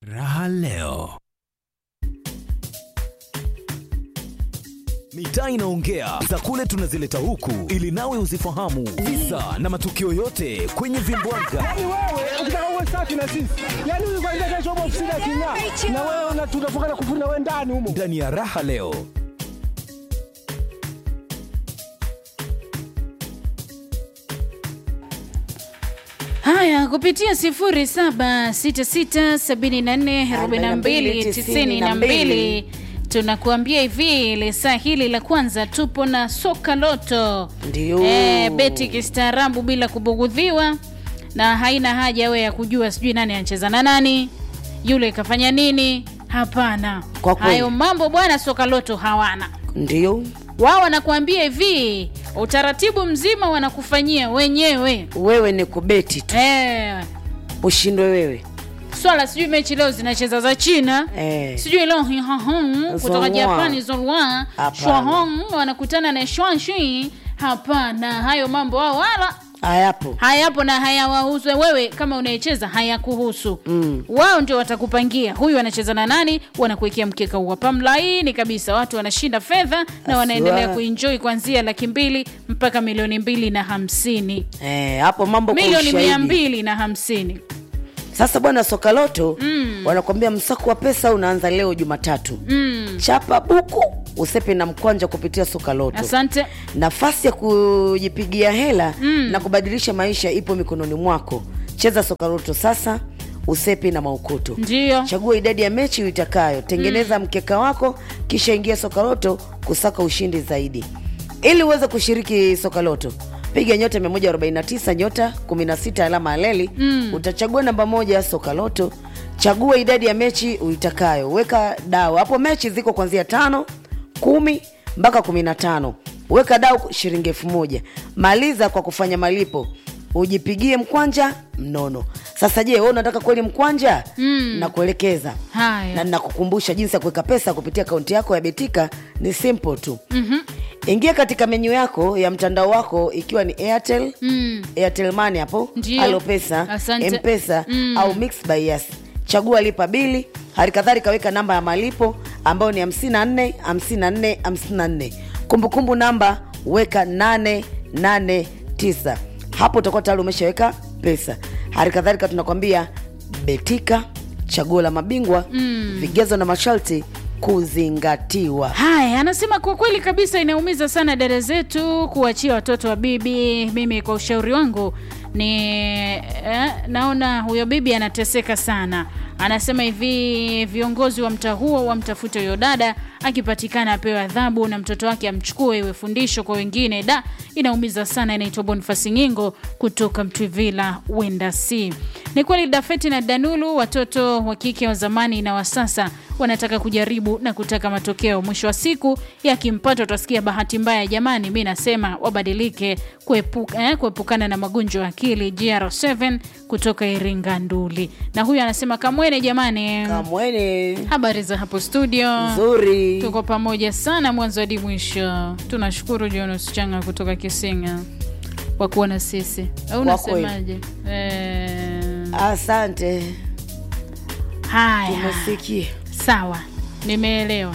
Raha leo. Mitaa inaongea za kule tunazileta huku ili nawe uzifahamu visa na matukio yote kwenye vimbwaga. Yaani wewe ukitaka uwe safi na sisi, yaani huyu kwanza kesho upo ofisini aking'aa, na wewe una- tunafunga na kufuri na wewe ndani humo. Ndani ya Raha leo. Haya, kupitia sifuri saba sita sita sabini na nne arobaini na mbili tisini na mbili tunakuambia hivi, ile saa hili la kwanza tupo na soka loto, Ndio. Eh, beti kistaarabu bila kubugudhiwa, na haina haja we ya kujua sijui nani anacheza na nani, yule kafanya nini. Hapana, Kwa kweli. hayo mambo bwana, soka loto hawana Ndio wao. Wanakuambia hivi, utaratibu mzima wanakufanyia wenyewe wewe ni kubeti tu, eh, ushindwe wewe. swala sijui mechi leo zinacheza za China Eh. sijui leo hihahong kutoka Zolwa. Japani Zolwa Hapana. Shwahong wanakutana na Swanshui. Hapana, hayo mambo wao wala Hayapo. hayapo na hayawahusu wewe. Kama unayecheza hayakuhusu Mm. wao ndio watakupangia huyu anacheza na nani, wanakuwekea mkeka uwapa mlaini kabisa, watu wanashinda fedha na Aswa. wanaendelea kuenjoy kuanzia laki mbili mpaka milioni mbili na hamsini Eh, hapo mambo kwa milioni mia ushahidi. mbili na hamsini Sasa bwana Sokaloto mm. wanakwambia msako wa pesa unaanza leo Jumatatu. mm. Chapa buku usepe na mkwanja kupitia Sokaloto. Asante. Nafasi ya kujipigia hela mm. na kubadilisha maisha ipo mikononi mwako. Cheza Sokaloto sasa, usepe na maukoto. Ndio. Chagua idadi ya mechi uitakayo, tengeneza mkeka wako, kisha ingia Sokaloto kusaka ushindi zaidi. Ili uweze kushiriki Sokaloto, piga nyota 149 nyota 16 alama ya leli mm. utachagua namba moja Sokaloto. Chagua idadi ya mechi uitakayo, weka dau hapo. Mechi ziko kuanzia tano, kumi mpaka kumi na tano. Weka dau shilingi elfu moja. Maliza kwa kufanya malipo ujipigie mkwanja mnono. Sasa je, wewe unataka kweli mkwanja? mm. na kuelekeza Haya. na nakukumbusha jinsi ya kuweka pesa kupitia akaunti yako ya Betika ni simple tu. mm-hmm. Ingia katika menyu yako ya mtandao wako ikiwa ni Airtel Mm. Airtel Money hapo, Ndio. Alopesa, Asante. Mpesa Mm. au Mix by Yas. Chagua lipa bili, hali kadhalika weka namba ya malipo ambayo ni 54 54 54. Kumbukumbu namba weka 889. Hapo utakuwa tayari umeshaweka pesa. Hali kadhalika tunakwambia Betika, chaguo la mabingwa, vigezo na masharti kuzingatiwa. Haya, anasema kwa kweli kabisa inaumiza sana dada zetu kuachia watoto wa bibi. Mimi kwa ushauri wangu ni eh, naona huyo bibi anateseka sana. Anasema hivi, viongozi wa mtaa huo wamtafute huyo dada, akipatikana apewe adhabu na mtoto wake amchukue, iwe fundisho kwa wengine. Da, inaumiza sana. Inaitwa Bonifasi Ngingo kutoka Mtwivila, Wenda C. Ni kweli Dafeti na Danulu, watoto wa kike wa zamani na wa sasa wanataka kujaribu na kutaka matokeo. Mwisho wa siku yakimpata, utasikia bahati mbaya. Jamani, mi nasema wabadilike, kuepuka, eh, kuepukana na magonjwa ya akili. GR7 kutoka Iringa Nduli, na huyu anasema Kamwene, jamani, Kamwene habari za hapo studio nzuri. tuko pamoja sana mwanzo hadi mwisho. Tunashukuru Jonas Changa kutoka Kisinga kwa kuwa na sisi, au Kwa kweli. unasemaje? Eh, Asante, haya tumesikia. Sawa, nimeelewa.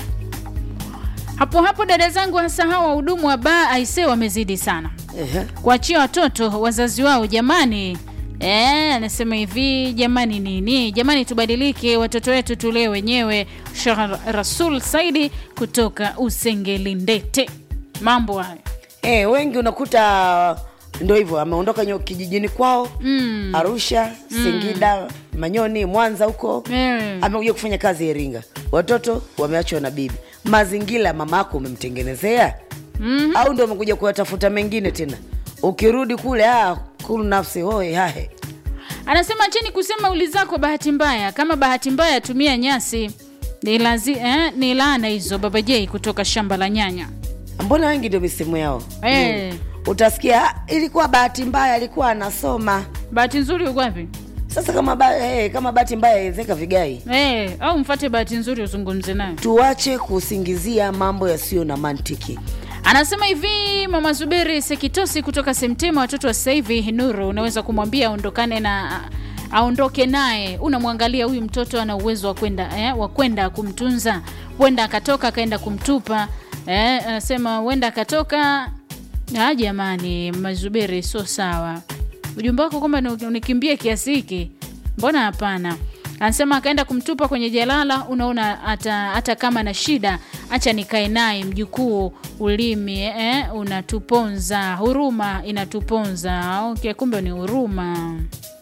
Hapo hapo dada zangu, hasa hawa wahudumu wa baa aise, wamezidi sana Ehe. kuachia watoto wazazi wao. Jamani eh, anasema hivi, jamani nini, jamani tubadilike, watoto wetu tulee wenyewe. Shah Rasul Saidi kutoka Usengelindete, mambo hayo Eh, wengi unakuta ndo hivyo ameondoka nyo- kijijini kwao mm. Arusha, Singida, Manyoni, Mwanza huko Eh. amekuja kufanya kazi Iringa, watoto wameachwa na bibi. Mazingira mama yako umemtengenezea Mhm. au ndo umekuja kuyatafuta mengine tena? Ukirudi kule ah, kulu nafsi hoe hahe. Anasema cheni kusema uli zako bahati mbaya. Kama bahati mbaya, tumia nyasi. Ni, lazi, eh, ni laana hizo. Baba J kutoka shamba la nyanya. Mbona wengi ndio misemo yao Eh. Mm. Utasikia "Ah, ilikuwa bahati mbaya, alikuwa anasoma. Bahati nzuri uko wapi? Sasa kama ba, eh, kama bahati mbaya ezeka vigai Eh, au mfate bahati nzuri uzungumze naye. tuache kusingizia mambo yasiyo na mantiki. Anasema hivi Mama Zuberi Sekitosi kutoka Semtema, watoto wa sasa hivi Nuru, unaweza kumwambia aondokane na aondoke naye unamwangalia huyu mtoto ana uwezo wa kwenda eh, wa kwenda kumtunza huenda akatoka akaenda kumtupa eh, anasema huenda akatoka ah, jamani mazuberi sio sawa ujumbe wako kwamba ni- unikimbie kiasi hiki mbona hapana anasema akaenda kumtupa kwenye jalala unaona hata hata kama na shida acha nikae naye mjukuu ulimi eh, unatuponza huruma inatuponza okay kumbe ni huruma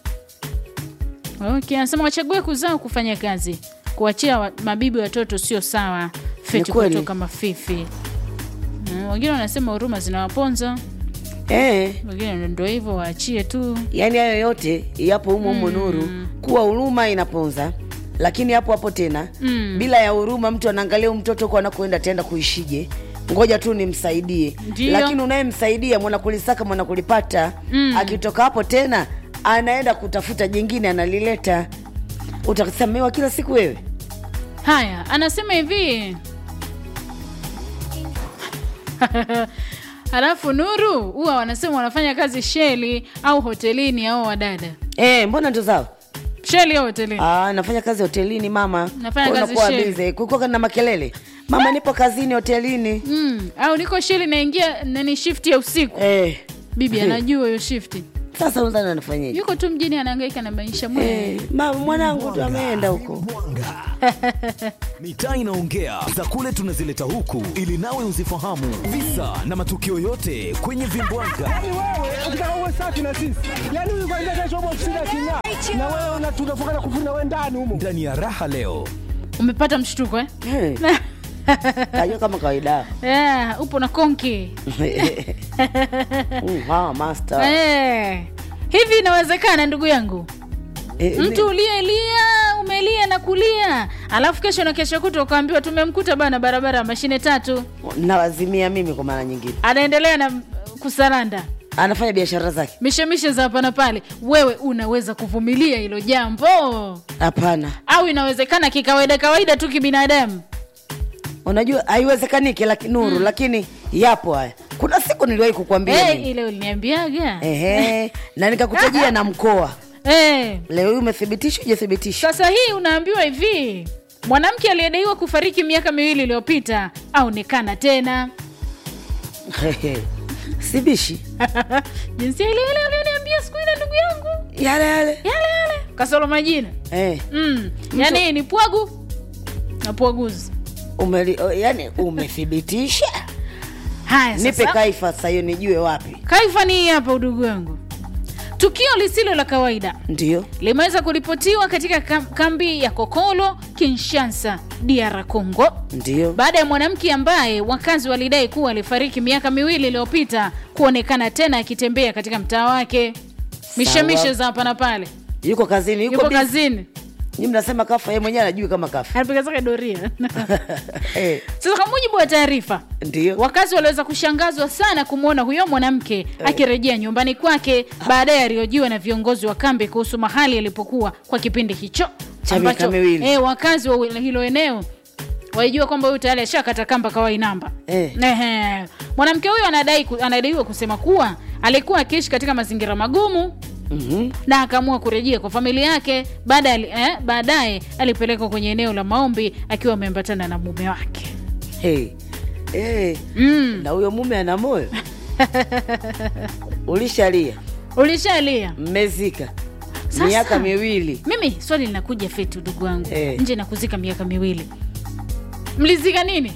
okay anasema wachague kuzaa au kufanya kazi kuachia wa, mabibi watoto sio sawa feti kweli. kutoka mafifi Mm, wengine wanasema huruma zinawaponza eh, wengine ndo hivyo waachie tu yaani hayo yote yapo humo humo nuru kuwa huruma inaponza lakini hapo hapo tena Mm. bila ya huruma mtu anaangalia huyu mtoto huko anakoenda ataenda kuishije ngoja tu nimsaidie Ndio. lakini unayemsaidia mwanakulisaka mwanakulipata Mm. akitoka hapo tena anaenda kutafuta jingine analileta utasamewa kila siku wewe haya anasema hivi halafu nuru huwa wanasema wanafanya kazi sheli au hotelini au wadada eh, mbona ndo zao sheli au hotelini Ah, nafanya kazi hotelini mama Nafanya Kwa kazi unakuwa sheli. busy. kukoka na makelele mama nipo kazini hotelini mm. au niko sheli naingia nani shift ya usiku eh. bibi anajua hiyo shifti sasa unadhani anafanyaje yuko tu mjini anaangaika na maisha mwe eh, mama mwanangu tu ameenda huko Mwanga. Mitaa inaongea za kule tunazileta huku ili nawe uzifahamu visa na matukio yote kwenye vimbwanga. Yaani wewe ukitaka uwe safi na sisi, yaani huyu kwanza kesho upo ofisini aking'aa, na wewe una- tunafunga na kufuri na wewe ndani humo. Ndani ya raha leo umepata mshtuko eh? Eh, kajua kama kawaida yeah, upo na konki Mm, ah, master eh. hivi inawezekana ndugu yangu Eh, mtu uliyelia umelia na kulia alafu kesho na kesho kuta ukaambiwa tumemkuta bana barabara ya mashine tatu mi- nawazimia mimi kwa mara nyingine anaendelea na kusaranda anafanya biashara zake mishemishe za hapa na pale wewe unaweza kuvumilia hilo jambo hapana au inawezekana kikawaida kawaida tu kibinadamu unajua haiwezekaniki laki, nuru lakini yapo haya kuna siku niliwahi kukwambia hey, mimi. ile uliniambiaga Ehe, na nikakutajia na mkoa hey. leo hii umethibitisha ujathibitisha sasa hii unaambiwa hivi mwanamke aliyedaiwa kufariki miaka miwili iliyopita aonekana tena sibishi jinsia ile ile ulioniambia siku ile ndugu yangu yale yale yale yale kasoro majina eh, mm. yaani ni pwagu na pwaguzi umeli, o, yani umethibitisha haya nipe sasa kaifa sasa hiyo nijue wapi kaifa ni hii hapa udugu wangu tukio lisilo la kawaida ndio limeweza kuripotiwa katika kam- kambi ya kokolo kinshasa dr congo ndio baada ya mwanamke ambaye wakazi walidai kuwa alifariki miaka miwili iliyopita kuonekana tena akitembea katika mtaa wake mishemishe za hapa na pale yuko kazini yuko, yuko busy. kazini Nyi mnasema kafa yeye mwenyewe anajui kama kafa anapiga zake doria eh, sasa kwa mujibu wa taarifa ndio wakazi waliweza kushangazwa sana kumwona huyo mwanamke akirejea nyumbani kwake baadaye aliojiwa na viongozi wa kambi kuhusu mahali alipokuwa kwa kipindi hicho Cha miaka miwili. eh, wakazi wa hilo eneo walijua kwamba huyu tayari ashakata kamba kawai namba Eh. Ehe. mwanamke huyo anadai ku- anadaiwa kusema kuwa alikuwa akiishi katika mazingira magumu Mhm. na akaamua kurejea kwa familia yake baadaye eh, baadaye alipelekwa kwenye eneo la maombi akiwa ameambatana na mume wake hey. hey. mm. na huyo mume ana moyo ulishalia ulishalia mmezika Sasa. miaka miwili mimi swali linakuja fetu ndugu wangu Eh. nje na kuzika miaka miwili mlizika nini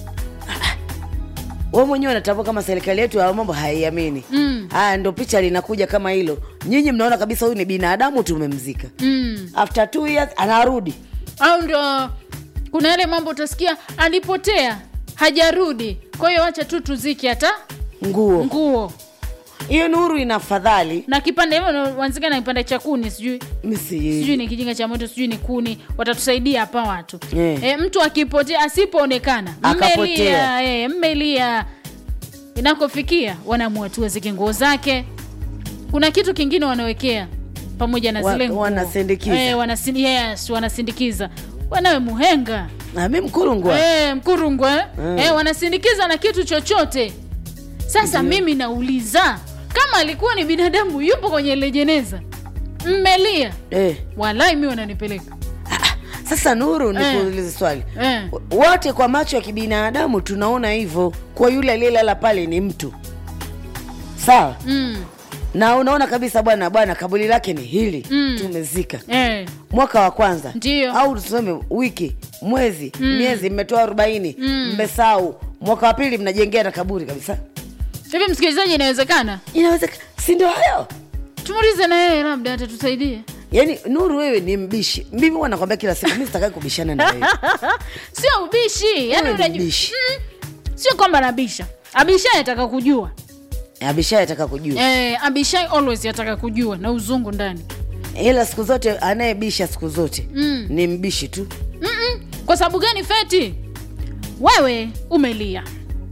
we mwenyewe unatambua kama serikali yetu ya mambo haiamini Mm. haya ndo picha linakuja kama hilo nyinyi mnaona kabisa huyu ni binadamu tumemzika mm. after two years anarudi au ndo kuna yale mambo utasikia alipotea hajarudi kwa hiyo wacha tu tuziki hata nguo nguo hiyo nuru ina fadhali na kipande hivyo wanzika na kipande cha kuni sijui sijui misi ni kijinga cha moto sijui ni kuni watatusaidia hapa watu Eh. e, mtu akipotea asipoonekana Akapotea. mmelia e, mmelia inakofikia wanaamua tu wazike nguo zake kuna kitu kingine wanawekea pamoja na Wa- zile nguo. wanasindikiza. Eh, wanasin, yes, wanasindikiza wanawe muhenga nami mkurungwa e, mkurungwe eh? Mm. e, wanasindikiza na kitu chochote sasa mimi nauliza kama alikuwa ni binadamu yupo kwenye ile jeneza mmelia eh. walai mi wananipeleka sasa nuru Eh. nikuulize swali eh. wote kwa macho ya kibinadamu tunaona hivyo kwa yule aliyelala pale ni mtu sawa mm. na unaona kabisa bwana bwana kaburi lake ni hili Mm. tumezika eh. mwaka wa kwanza Ndiyo. au tuseme wiki mwezi miezi mmetoa arobaini mmesau mwaka wa pili mnajengea na kaburi kabisa hivi msikilizaji inawezekana inawezekana si ndio hayo tumuulize na yeye labda atatusaidia yaani nuru wewe ni mbishi mimi huwa nakwambia kila siku mi sitakai kubishana na wewe sio ubishi yani Wewe ni unajua mbishi. mm, sio kwamba nabisha abishai ataka kujua abishai ataka kujua eh, abishai always ataka kujua na uzungu ndani ila siku zote anayebisha siku zote Mm. ni mbishi tu Mm-mm. kwa sababu gani feti wewe umelia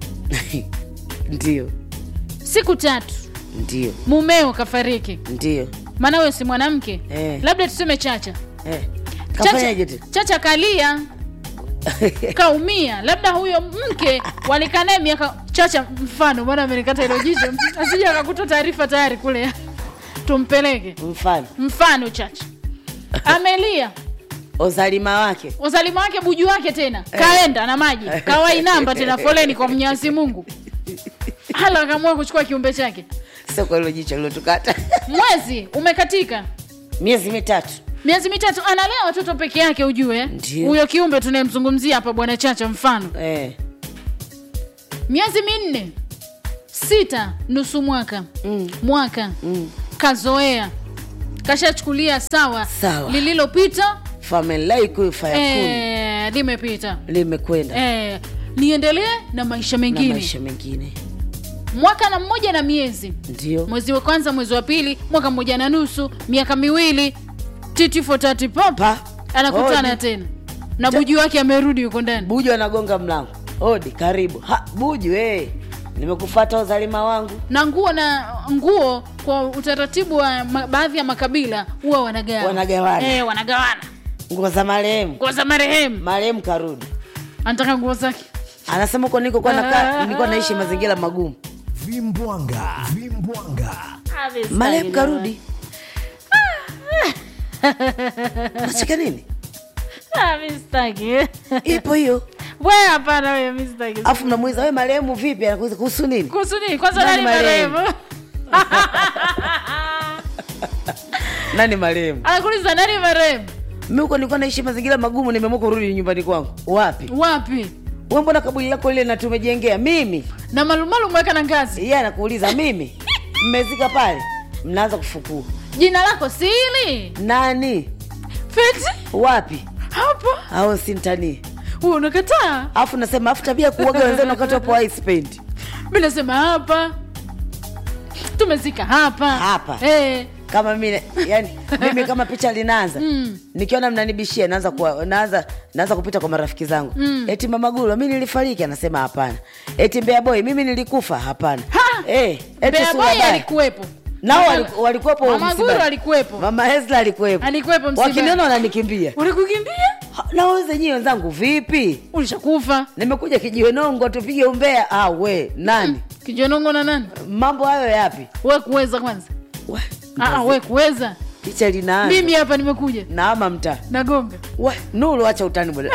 ndio siku tatu ndio mumeo kafariki ndio maana wewe si mwanamke Eh. labda tuseme chacha eh. chacha, kafanyaje tena chacha kalia kaumia labda huyo mke walikaa naye miaka chacha mfano maana amenikata hilo jicho asija akakuta taarifa tayari kule tumpeleke mfano mfano chacha amelia uzalima wake uzalima wake buju wake tena kaenda na maji kawai namba tena foleni kwa mnyasi mungu hala akaamua kuchukua kiumbe chake sio kwa hilo jicho lilotukata mwezi umekatika miezi mitatu miezi mitatu analea watoto peke yake ujue Ndio. huyo kiumbe tunayemzungumzia hapa bwana chacha mfano eh. miezi minne sita nusu mwaka Mm. mwaka Mm. kazoea kashachukulia sawa Sawa. lililopita famelaikuifayakuni eh, limepita limekwenda eh, niendelee na maisha na mengine maisha mengine mwaka na mmoja na miezi ndio mwezi wa kwanza mwezi wa pili mwaka mmoja na nusu miaka miwili titi for tati pop pa anakutana Odi. tena na buju wake amerudi yuko ndani buju anagonga mlango odi karibu ha, buju hey. nimekufata uzalima wangu na nguo na nguo kwa utaratibu wa ma, baadhi ya makabila huwa wanagawa Wanagawana. eh, wanagawana nguo za marehemu nguo za marehemu marehemu karudi anataka nguo zake anasema huko niko kwa nakaa nilikuwa naishi mazingira magumu vimbwanga vimbwanga marehemu karudi nacheka nini Ah, mi sitaki. ipo hiyo we hapana wewe mi sitaki. afu mnamuiza we marehemu vipi anakuuliza kuhusu nini kuhusu nini kwanza Nani nani marehemu? marehemu nani marehemu anakuuliza nani marehemu mi huko nilikuwa naishi mazingira magumu nimeamua kurudi nyumbani kwangu wapi wapi we mbona kaburi lako ile na tumejengea mimi na malumalu mweka na ngazi yeye anakuuliza mimi mmezika pale mnaanza kufukua jina lako sili nani feti wapi hapa au sintanii Wewe unakataa alafu nasema afu tabia kuoga wenzenu wakati wapo icepaint mi nasema hapa tumezika hapa Hapa. eh. kama mimi yani mimi kama picha linaanza Mm. nikiona mnanibishia naanza kuwa, naanza naanza kupita kwa marafiki zangu Mm. eti mama Gulu mimi nilifariki anasema hapana eti Mbea boy mimi nilikufa hapana Ha! eh eti Bea sura Boy baya. alikuwepo nao Mama- waliku- walikuwepo Mama msibani. Guru alikuwepo mama Hezla alikuwepo Alikuwepo msibani. wakiniona wananikimbia ulikukimbia Ha, nawauliza nyie wenzangu vipi ulishakufa nimekuja kijiwe nongo tupige umbea ah, we nani kijonongo na nani mambo hayo yapi we kuweza kwanza We, Ah, ah, we kuweza picha linaanza mimi hapa nimekuja naama mtaa nagonga we nuru acha utani bwana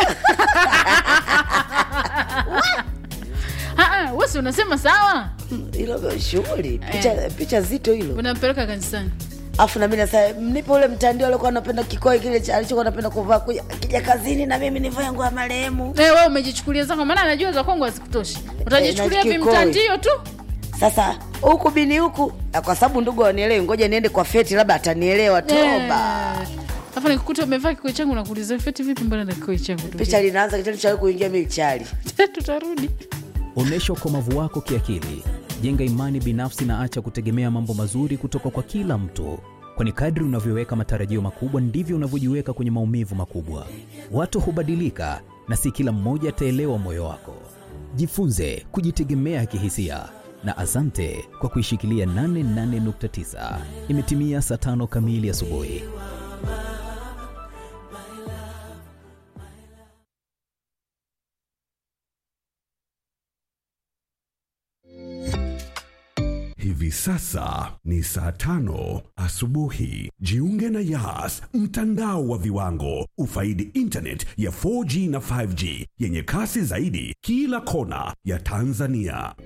Ah, ah, wesi unasema sawa hilo shughuli picha, picha zito hilo unampeleka kanisani afu nami nasa mnipe ule mtandio alikuwa anapenda kikoi kile cha- alichokuwa anapenda kuvaa kuja kija kazini na mimi nivae nguo ya marehemu Eh, we umejichukulia zako maana anajua za kwangu hazikutoshi utajichukulia Eh, na kikoi. vimtandio tu sasa huku bini huku na kwa sababu ndugu wanielewi ngoja niende kwa feti labda atanielewa toba Eh. Alafu nikukuta umevaa kikoi changu nakuuliza feti vipi mbona na kikoi changu ndugu picha linaanza kitendo cha wewe kuingia michali yangu?" tutarudi Onyesha ukomavu wako kiakili, jenga imani binafsi na acha kutegemea mambo mazuri kutoka kwa kila mtu, kwani kadri unavyoweka matarajio makubwa ndivyo unavyojiweka kwenye maumivu makubwa. Watu hubadilika na si kila mmoja ataelewa moyo wako. Jifunze kujitegemea kihisia na asante kwa kuishikilia 88.9. Imetimia saa tano kamili asubuhi. hivi Hivi sasa ni saa tano asubuhi. Jiunge na Yas, mtandao wa viwango. Ufaidi internet ya 4G na 5G yenye kasi zaidi kila kona ya Tanzania.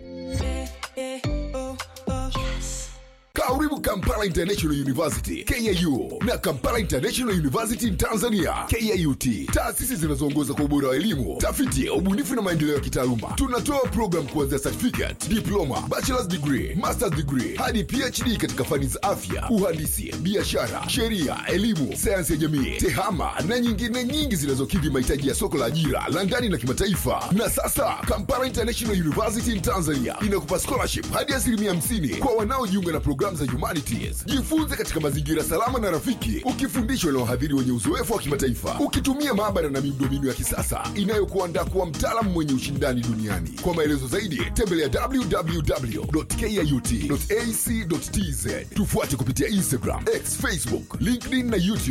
Karibu Kampala International University KIU na Kampala International University in Tanzania KIUT, taasisi zinazoongoza kwa ubora wa elimu, tafiti, ubunifu na maendeleo ya kitaaluma. Tunatoa program kuanzia certificate, diploma, bachelor's degree, master's degree hadi PhD katika fani za afya, uhandisi, biashara, sheria, elimu, sayansi ya jamii, tehama na nyingine nyingi zinazokidhi mahitaji ya soko la ajira la ndani na kimataifa. Na sasa Kampala International University in Tanzania inakupa scholarship hadi asilimia 50 kwa wanaojiunga na programu za humanities. Jifunze katika mazingira salama na rafiki, ukifundishwa na wahadhiri wenye uzoefu wa kimataifa, ukitumia maabara na miundombinu ya kisasa inayokuandaa kuwa mtaalamu mwenye ushindani duniani. Kwa maelezo zaidi, tembelea www.kiut.ac.tz. Tufuate kupitia Instagram, X, Facebook, LinkedIn na YouTube.